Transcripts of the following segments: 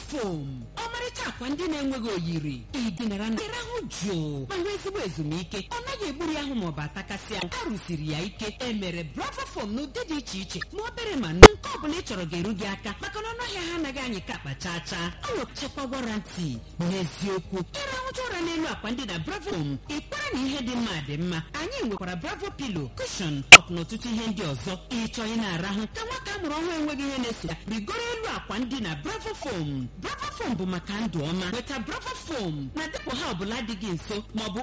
fom ọmarịcha akwa ndị na-enweghị oyiri ịdịnara na ịrahụ jụụ ma nwee ezigbo ezumike ọ naghị egburu ya ahụ maọbụ atakasị ahụ a rụsiri ya ike emere bravo fom n'ụdị dị iche iche ma obere ma nnukwu nke ọ bụla ị chọrọ ga-eru gị aka maka na ọnụahịa ha anaghị anyị ka akpa chaa chaa ọ nwechakwa warantị n'eziokwu ịrahụcha ụra n'elu akwa ndị na bravo fom ịkwara na ihe dị mma dị mma anyị nwekwara bravo pilo kushon tọk na ọtụtụ ihe ndị ọzọ ịchọ ị na-arahụ ka nwata a mụrụ ọhụrụ enweghị ihe na-eso ya rigoro elu akwa ndị na bravo fom bravo fom bụ maka ndụ ọma nweta bravo fom na depụ ha ọbụla dị gị nso maọbụ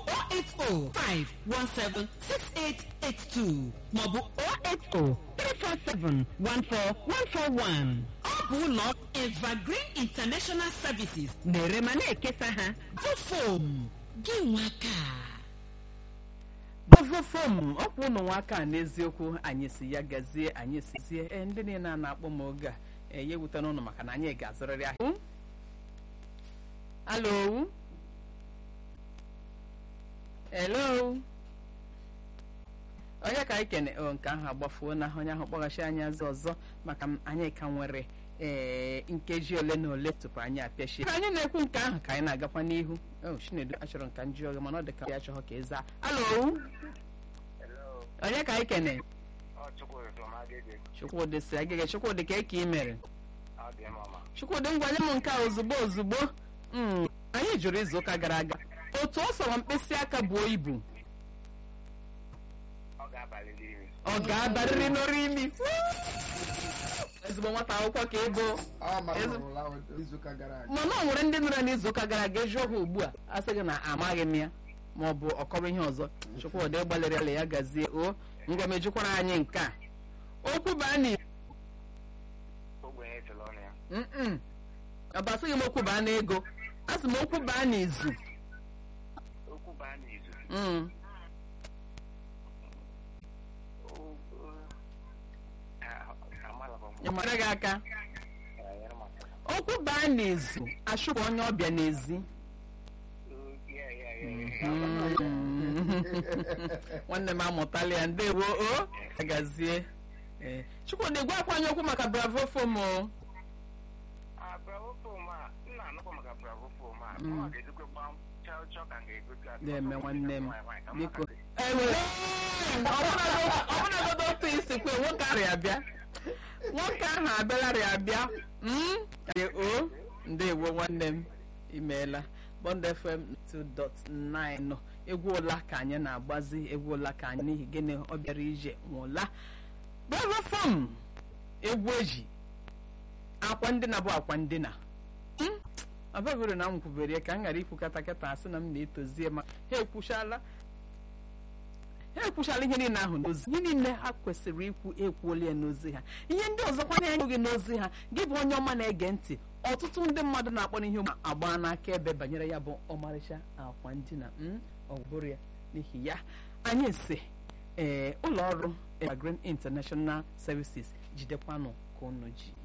08051768882 maọbụ 08034714141 ọ bụ ụlọ evergreen international services na-ere ma na-ekesa ha vofom gị nwaka bavofom ọ bụ ụlọ nwaka a n'eziokwu anyị si ya gazie anyị sizie ee ndị niile a na-akpọ m oge a ee ya ewute n'ụlọ maka na anyị ga-azụrịrị ahịa alo hello onye ka anyị kene o nke ahụ agbafuo na onye ahụ kpọghachi anyị azụ ọzọ maka m anyị ka nwere ee nkeji ole na ole tupu anyị apịachie ka anyị na-ekwu nke ahụ ka anyị na-agakwa n'ihu o chinedu achọrọ nka nji oge mana ọ dị ka ya achọghọ ka ịza alo onye ka anyị kene chukwudị si agịga chukwudị ka eke ị mere chukwudị ngwanye m nke a ozugbo ozugbo Mm, anyị jụrụ izu ụka gara aga otu ọ sọrọ mkpịsị aka buo ibu ọ ga-abarịrị n'ọrụ imi ezigbo nwata akwụkwọ ka ị bụ mana ọ nwere ndị nọrọ n'izu ụka gara aga eji ha ugbu a a sị gị na amaghị m ya ma ọ bụ ọkọrọ ihe ọzọ chukwudị gbalịrị ala ya gazie o ngwa mejukwara anyị nke a okwu baa na Mm-mm. ọ bụ asịghị m okwu baa na ego asị m okwu baa n'izu Mm. ya mara gị aka okwu baa n'izu achụpụ onye ọbịa n'ezi nwanne m amụtala ya ndewo o agazie ee chukwudị gwa akwanye okwu maka bravo fom o na-eme nwanne m biko enwere ọbụnagodo otu isi kwe nwoke ahụ abịa nwoke ahụ abịalarị abịa Mm? Ee, o ndewo nwanne m imeela bond fm 2.9 egwu ụla ka anyị na-agbazi egwu ụla ka anyị n'ihi gịnị ọ bịara ije nwụla bravo fm egwu eji akwa ndina bụ akwa ndina Mm? abagoro na m kwubere ya ka m ghara ikwu katakata asị na m na-etozie ma ha ekwuchala ha ekwuchala ihe niile ahụ n'ozi ihe niile ha kwesịrị ikwu ekwuola ya n'ozi ha ihe ndị ọzọkwa na enyeghị n'ozi ha gị bụ onye ọma na-ege ntị ọtụtụ ndị mmadụ na-akpọ n'ihe ụmụ agba n'aka ebe banyere ya bụ ọmarịcha akwa ndina mm, ọ bụrụ ya n'ihi ya anyị si ee ụlọ ọrụ Evergreen International Services jidekwanụ ka unu ji